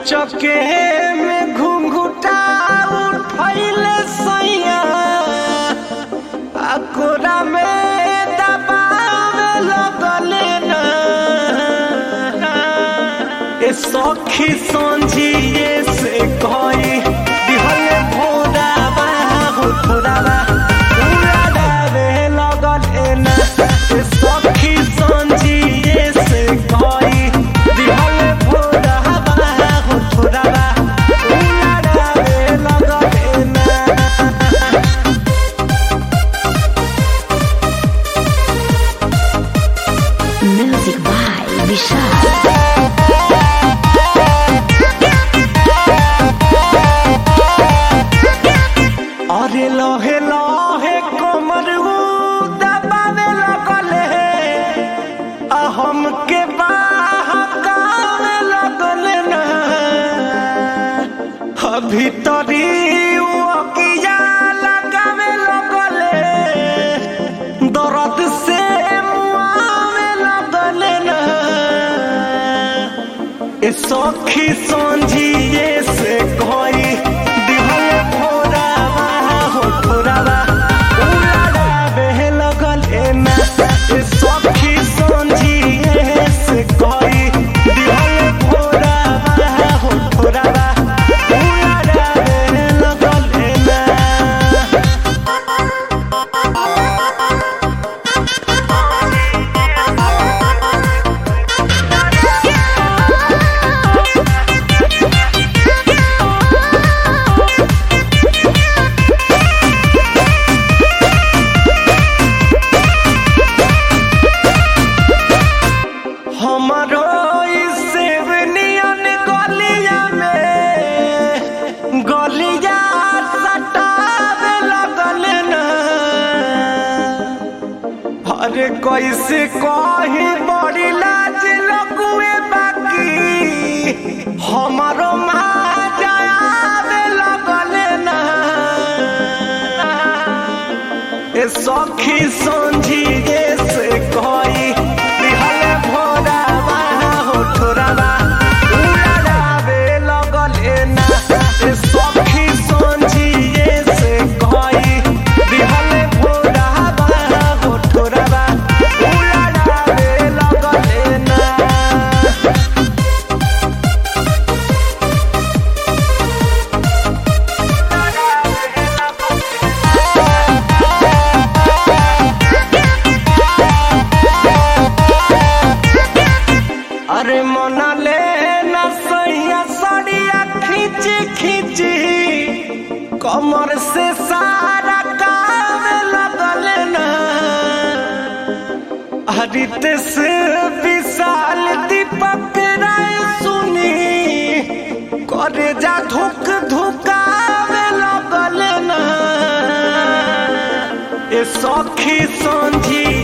अचके में घुंघुटा उठैले सैया आ कोरा में दबावे लगले ना ए सखी संझिए से कही दिहले भोरावा हो भोरावा उड़ावे लगले ना ए सखी संझिए से कही दिहले भोरावा हो भोरावा उड़ावे लगले ना Music by Vishal. अरे लहे लहे कमर उ दबावे लगले आ हमके बहकावे लगले ना आ भीतरी उ अकिया लगावे लगले दर्द से मुआवे लगले ना ए सखी संझिए से कही दिहल भोरावा हो भोरावा उड़ावे लगल एना ए सखी संझिए से कही दिहल भोरावा हो भोरावा उड़ावे लगल एना हमारो सेवनियन गलिया में गलिया सटावे लगल ना अरे कैसे कही बड़ी लाज लगुए बाकी हमारो माजावे लगल ना ए सखी संझिए से कही दिहल भोरावा हो ठोरावा उड़ावे लगले ना ए सखी संझिए से कही दिहल भोरावा हो ठोरावा उड़ावे लगले ना अरे मना ले ना सैया सड़िया खींच खींच कमर से सारा कावे लगल ना हरित से विशाल दीपक राय सुनी करे जा धुक धुकावे लगल ना ए सखी संझी